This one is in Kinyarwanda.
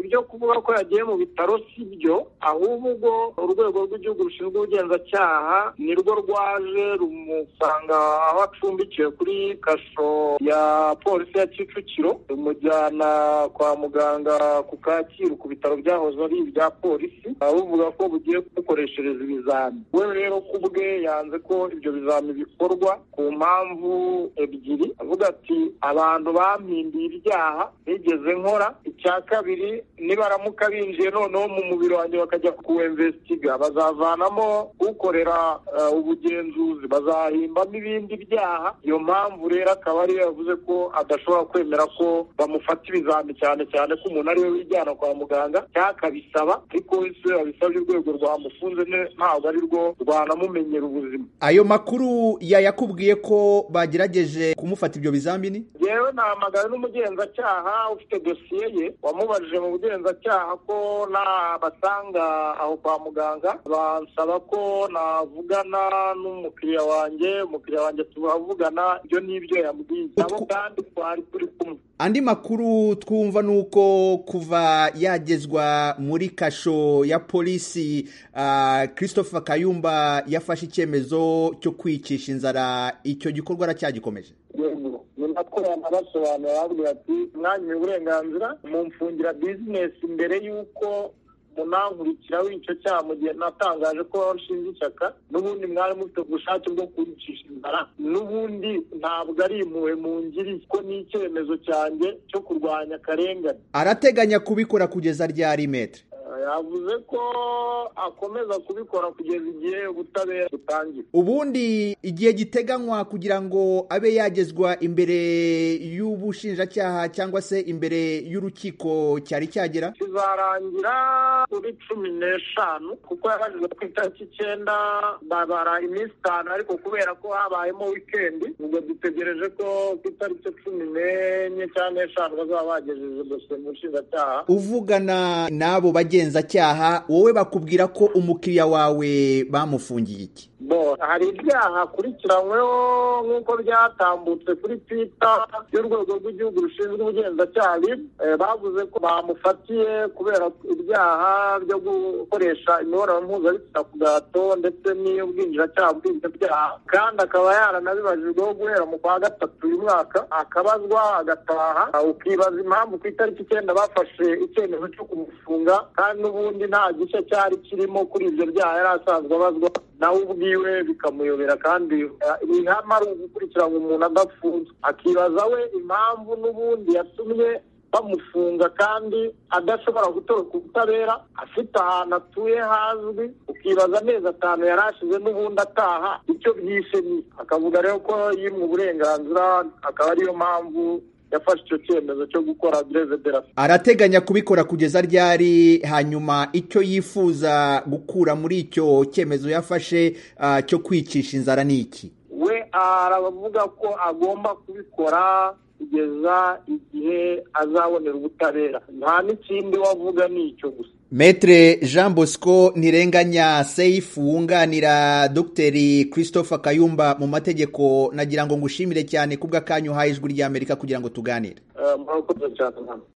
byo kuvuga ko yagiye mu bitaro si byo ahubwo ubwo urwego rw'igihugu rushinzwe ubugenzacyaha ni rwo rwaje rumusanga aho acumbikiwe kuri kasho ya polisi ya kicukiro rumujyana kwa muganga ku kacyiru ku bitaro byahoze ari ibya polisi bavuga ko bugiye kumukoreshereza ibizami we rero ku bwe yanze ko ibyo bizami bikorwa ku mpamvu ebyiri avuga ati abantu bampindiye ibyaha nigeze nkora icya kabiri nibaramuka binjiye noneho mu mubiri wanjye bakajya kuwemvesitiga bazavanamo ukorera ubugenzuzi bazahimbamo ibindi byaha iyo mpamvu rero akaba ariyo yavuze ko adashobora kwemera ko bamufata ibizami cyane cyane ko umuntu ari we wijyana kwa muganga cyakabisaba ariko wese wabisabye urwego rwamufunze ntabwo ari rwo rwanamumenyera ubuzima ayo makuru yayakubwiye ko bagerageje kumufata ibyo bizamini yewe nahamagaye n'umugenzacyaha ufite dosiye ye wamubajije mu bugenzacyaha ko nabasanga aho kwa muganga bansaba ko navugana n'umukiriya wanjye umukiriya wanjye turavugana ibyo n'ibyo yambwiye nabo kandi twari turi kumwe andi makuru twumva ni uko kuva yagezwa muri kasho ya polisi christophe kayumba yafashe icyemezo cyo kwicisha inzara icyo gikorwa aracyagikomeje ko yanabasobanura babwira ati mwanyuye uburenganzira mumfungira bizinesi mbere y'uko munankurikiraho icyo cyaha mu gihe natangaje ko washinze ishyaka n'ubundi mwari mufite ubushake bwo kwicisha inzara n'ubundi ntabwo ari impuhwe mu ngiri ko ni icyemezo cyanjye cyo kurwanya akarengane arateganya kubikora kugeza ryari metero yavuze ko akomeza kubikora kugeza igihe ubutabera butangira ubundi igihe giteganywa kugira ngo abe yagezwa imbere y'ubushinjacyaha cyangwa se imbere y'urukiko cyari cyagera kizarangira kuri cumi n'eshanu kuko yabajijwe ku itariki icyenda babara iminsi itanu ariko kubera ko habayemo wikendi ubwo dutegereje ko ku itariki cumi n'enye cyangwa n'eshanu bazaba bagejeje dosiye mu bushinjacyaha uvugana n'abo bagenzi ubugenzacyaha wowe bakubwira ko umukiriya wawe bamufungiye iki hari ibyaha akurikiranyweho nk'uko byatambutse kuri twita y'urwego rw'igihugu rushinzwe ubugenzacyaha bavuze ko bamufatiye kubera ibyaha byo gukoresha imibonano mpuzabitsina ku gahato ndetse n'iy'ubwinjiracyaha bw'ibyo byaha kandi akaba yaranabibajijweho guhera mu kwa gatatu uyu mwaka akabazwa agataha ukibaza impamvu ku itariki icyenda bafashe icyemezo cyo kumufunga kandi n'ubundi nta gice cyari kirimo kuri ibyo byaha yari asanzwe abazwa nawe ubwiwe bikamuyobera kandi ihama ari ugukurikirana umuntu adafunzwe akibaza we impamvu n'ubundi yatumye bamufunga kandi adashobora gutoroka ubutabera afite ahantu atuye hazwi ukibaza amezi atanu yari ashize n'ubundi ataha icyo byishe ni akavuga rero ko yimwe uburenganzira akaba ariyo mpamvu yafashe icyo cyemezo cyo gukora derasi arateganya kubikora kugeza ryari hanyuma icyo yifuza gukura muri icyo cyemezo yafashe cyo kwicisha inzara ni iki we aravuga ko agomba kubikora kugeza igihe azabonera ubutabera nta n'ikindi wavuga ni icyo gusa Metre Jean Bosco ntirenganya Seif wunganira Dr. Christopher Kayumba mu mategeko nagira ngo ngushimire cyane kubwa kanyu haye ijwi rya Amerika kugira ngo tuganire. Uh,